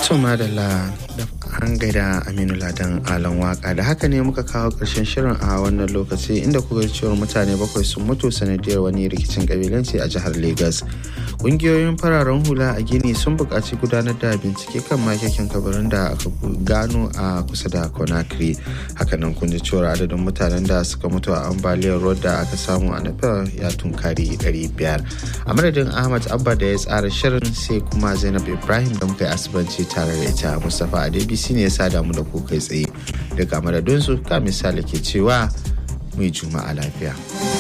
To madalla da an gaida Aminu Ladan Alan Waka da haka ne muka kawo ƙarshen shirin a wannan lokaci inda kuka cewar mutane bakwai sun mutu sanadiyar wani rikicin kabilanci a jihar Legas. Ƙungiyoyin fararen hula a Gini sun buƙaci gudanar da bincike kan makekin kabarin da aka gano a kusa da Conakry. Hakanan kun ji cewar adadin mutanen da suka mutu a ambaliyar ruwa da aka samu a Nepal ya tunkari 500. A madadin Ahmad Abba da ya tsara shirin sai kuma Zainab Ibrahim da muka yi asibanci tare da ita Mustapha Adebisi ne ya sada mu da ku kai tsaye daga madadinsu ka misali ke cewa mai juma'a lafiya.